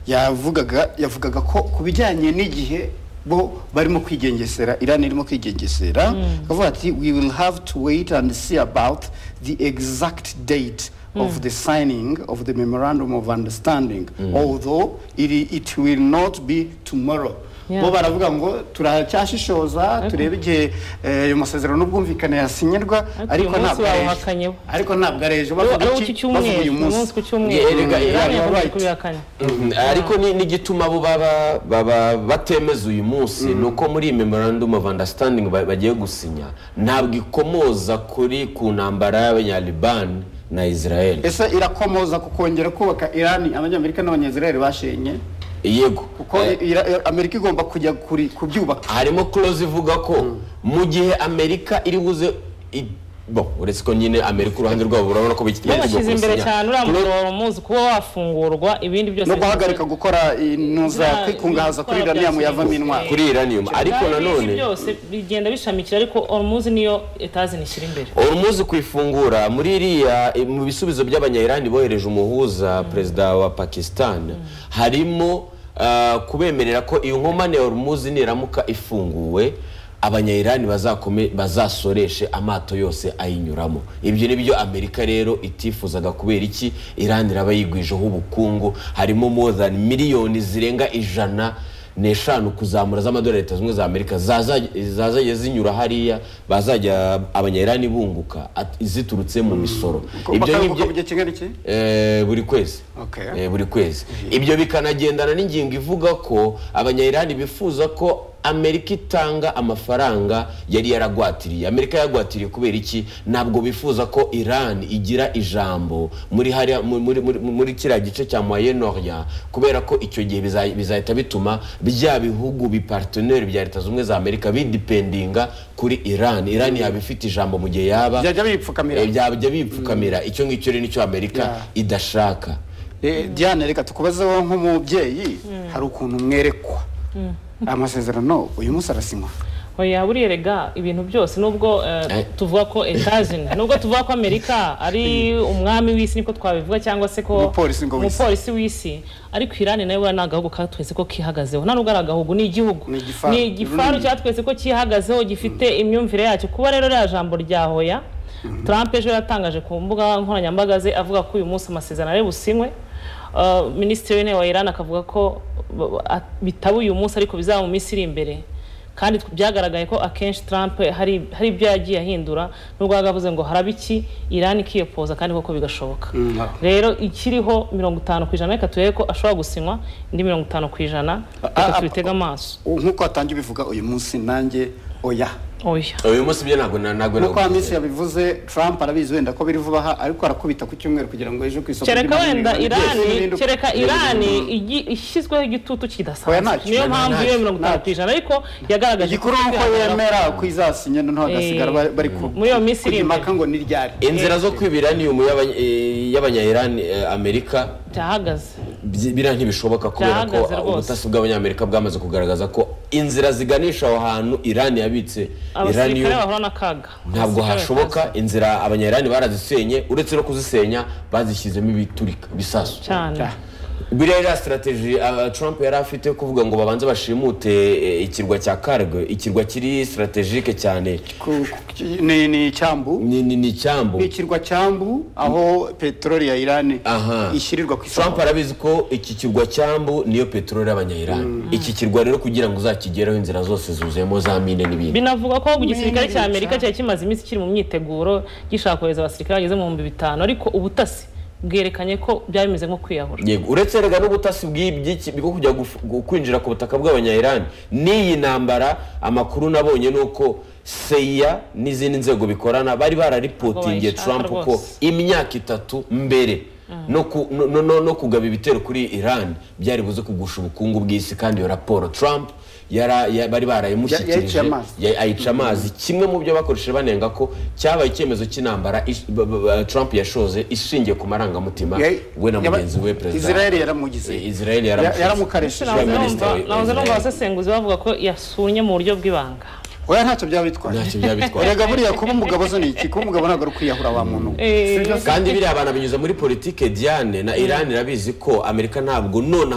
yavugaga yavugaga ko ku bijyanye n'igihe bo barimo kwigengesera iran irimo kwigengesera akavuga ati we will have to wait and see about the exact date of the signing of the memorandum of understanding although it, it will not be tomorrow Yeah. bo baravuga ngo turacyashishoza turebe igihe eh, ayo masezerano n'ubwumvikane yasinyirwa uyu ariko munsi ntabwo ari ejo bawuhakanyeho. ariko ntabwo ari ejo ubu bavuga iki iki bavuga cyumweru uyu uyu munsi munsi ku cyumweru Erega Iran Iran yakomeje right. kuri uyu wa kane Mhm, ariko ni- n'igituma bo baba baba batemeza uyu munsi ni uko muri iyi memorandum of understanding ba- bagiye gusinya ntabwo ikomoza kuri ku ntambara y'abanyalibani na israel ese irakomoza ku kongera kubaka irani abanyamerika n'abanyazirayeli bashenye yego kuko Eh, Ira- Ira- amerika igomba kujya kuri- kubyubaka harimo close ivuga ko mu gihe amerika iri buze i- bo uretse ko nyine amerika uruhande rwabo urabona ko bikitegereje babashyize imbere cyane uriya mugabo wari umuzi kuba wafungurwa ibintu byose no guhagarika gukora Bya- inuza kwikungahaza kuri bya- iraniyamu bya- yavamo intwaro kuri iranium ariko Kandi ibi nanone byose bigenda bishamikira ariko orumuzi niyo etazi nishyira imbere Hormuz ku ifungura muri iriya mu bisubizo by'abanyayirani bohereje umuhuza perezida wa pakisitani harimo ah, kubemerera ko iyo nkomane ya Hormuz niramuka ifunguwe abanyayirani bazakome- bazasoreshe amato yose ayinyuramo ibyo ni byo amerika rero itifuzaga kubera iki irani iraba yigwijeho ubukungu harimo more than miliyoni zirenga ijana n'eshanu kuzamura z'amadolari leta zunze ubumwe za amerika zaza- zazajya zinyura hariya bazajya abanyayirani bunguka at- ziturutse mu misoro ibyo bakabibuka ngibyo mu gihe kingana iki Eh, buri kwezi Okay. Eh, buri kwezi ibyo bikanagendana n'ingingo ivuga ko abanyayirani bifuza ko amerika itanga amafaranga yari yaragwatiriye amerika yagwatiriye kubera iki ntabwo bifuza ko iran igira ijambo muri hariya mu- muri, muri, muri kiriya gice cya moyen orient kubera ko icyo gihe biza- bizahita bituma bya bihugu biparteneri bya leta zunze ubumwe za amerika bidipendinga kuri iran iran yaba ifite ijambo mu gihe yaba byajya bipfukamira Eh, byajya bipfukamira icyo ngicyo rero nicyo amerika Yeah. idashaka Eh, diane reka tukubazeho nk'umubyeyi hari ukuntu mwerekwa amasezerano uyu munsi arasinywa oya buriya rega ibintu byose nubwo eh, Eh. tuvuga ko etazini nubwo tuvuga ko amerika ari umwami w'isi niko twabivuga cyangwa se ko Umupolisi ngo w'isi. umupolisi w'isi ariko irani nayo buriya ni agahugu katwese ko kihagazeho nta nubwo ari agahugu ni igihugu Ni igifaru. ni igifaru Mm. cyatwese ko cyihagazeho gifite imyumvire yacyo kuba rero ririya jambo rya hoya Trump ejo yatangaje ku mbuga nkoranyambaga ze avuga ko uyu munsi amasezerano ari businywe Eh, minisitiri w'intebe wa Iran akavuga ko b- b- a- bitaba uyu munsi ariko bizaba mu minsi iri imbere kandi tw- byagaragaye ko akenshi Trump hari hari ibyo yagiye ahindura nubwo yagavuze ngo haraba iki Iran ikiyopoza kandi koko bigashoboka rero ikiriho mirongo itanu ku ijana reka turebe ko ashobora gusinywa indi mirongo itanu ku ijana Ah, ah, reka tubitege amaso nk'uko watangiye ubivuga uyu munsi nanjye oya oya uyu munsi ibyo ntabwo na- ntabwo nk'uko hamisi nabivuze. yabivuze trump arabizi wenda ko biri vuba aha ariko arakubita ku cyumweru kugira ngo ejo ku isoko kereka ry'imari wenda n'imigabane byose irani bihinduke. kereka Ibyo irani bintu- igi- ishyizweho igitutu Oya, kidasanzwe ntacyo, niyo mpamvu ntacyo, iyo mirongo itanu ku ntacyo. ijana ariko yagaragaje igikuru ni uko kwihagararaho. yemera ko izasinya noneho hagasigara Eh, bari- bari ku muri iyo minsi iri kujya imbere. impaka ngo ni ryari inzira zo kwiba iranium y'abanya- eh, y'abanyayirani eh, amerika byahagaze byi- biriya ntibishoboka kubera ko Byahagaze rwose. ubutasi bw'abanyamerika bwamaze kugaragaza ko inzira ziganisha aho hantu irani yabitse abasirikare iranium bahura n'akaga ntabwo Abasirikare hashoboka bakaza. inzira abanyayirani barazisenye uretse no kuzisenya bazishyizemo ibiturika bisasu cyane biriya yari sitarateji trump yari afite yo kuvuga ngo babanze bashimute eh, ikirwa cya kargo ikirwa kiri sitarategike cyane Ku- ku- ni ni icyambu ni ni- ni icyambu ni ikirwa cyambu aho peteroli ya irani Aha. ishyirirwa ku isoko trump arabizi ko iki kirwa cyambu niyo peteroli y'abanyayirani iki kirwa rero kugira ngo uzakigereho inzira zose zuzuyemo za mine n'ibindi binavuga ko igisirikare Mwene cya leta. amerika cyari kimaze iminsi kiri mu myiteguro gishaka kohereza abasirikare bageze mu bihumbi bitanu ariko ubutasi bwerekanye ko byari bimeze nko kwiyahura yego uretse rega n'ubutasi bw'ibyiki bwo kujya gufu- gu- kwinjira ku butaka bw'abanyayirani n'iyi ntambara amakuru nabonye ni uko seya n'izindi nzego bikorana bari bararipotingiye Ngo bayishaka trump ko rwose. imyaka itatu mbere no, ku, no, no- no, no kugaba ibitero kuri iran byari buze kugusha ubukungu bw'isi kandi iyo raporo trump yara, ya, bari barayimushyikirije Yaciye amazi. ya- ayica amazi kimwe mu byo bakoresheje banenga ko cyabaye icyemezo cy'intambara ish- ba- ba- ba- trump yashoze ishingiye ku marangamutima Ya- we na yaba- mugenzi we perezida Israeli yaramugize Eh, Israel Ya- yaramugize yaramukarishije Israel nahoze Minisitiri numva wa- nahoze numva Israel. abasesenguzi bavuga ko yasunye mu buryo bw'ibanga oya ntacyo byaba bitwaye ntacyo byabitwaye erega buriya kuba umugabo zo ni iki kuba umugabo ntabwo ari ukwiyahura wa muntu Eh. Si byo se? kandi biriya abantu binyuze muri politike diane na iran irabizi ko amerika ntabwo nonaha